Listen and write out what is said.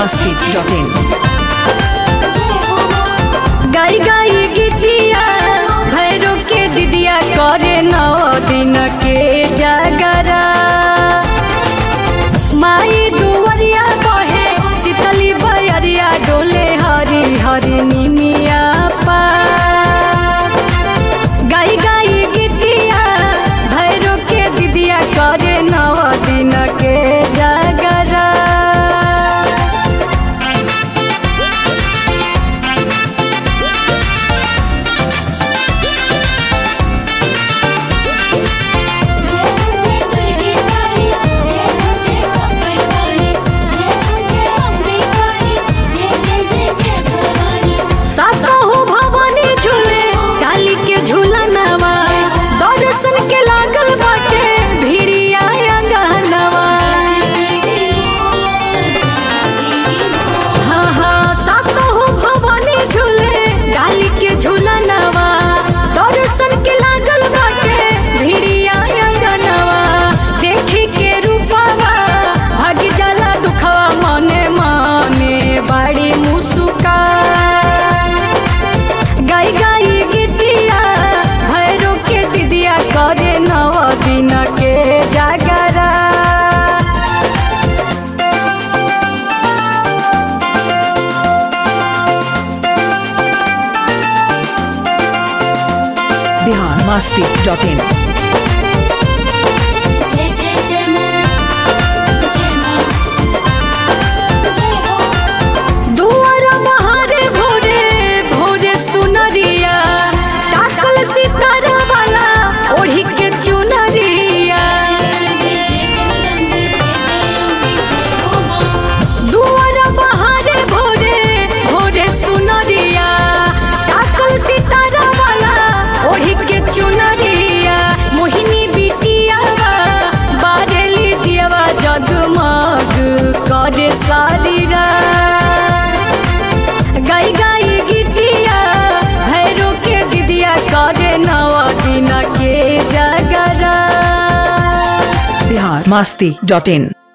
masti.in गाई गाई गीतिया भैरो के दिदिया करे नौ दिन के जागरा माई दुवरिया बहे शीतली बयरिया डोले हरी हरी निमिया पा गाई गाई गीतिया भैरो के दिदिया करे नौ दिन के जागरा सातहु भवानी झूले डाली के झूला नवा दर्शन के लागल बाटे भिड़िया अंगनवा हाँ हाँ सातहु भवानी झूले डाली के झूला नवा दर्शन के लागल बाटे भिड़िया अंगनवा देखी के रूपवा भागी जाला दुखवा मने मने बड़ी मुस्का गाई गाई गीतिया भैरो के दिदिया करे नव दिन के जागरा Bihar masti.in दुआरा बहारे भोरे भोरे सुनरिया टाकल सितारा वाला ओढ़ी के चुनरिया दुआरा बहारे भोरे भोरे सुनरिया टाकल सितारा वाला ओढ़ी के चुनरिया मोहिनी बिटिया बारेली दियवा जगमग करे सारीरा गाई गाई गीतिया भैरो के दिदिया करे नवा दिन के जगरा Bihar masti.in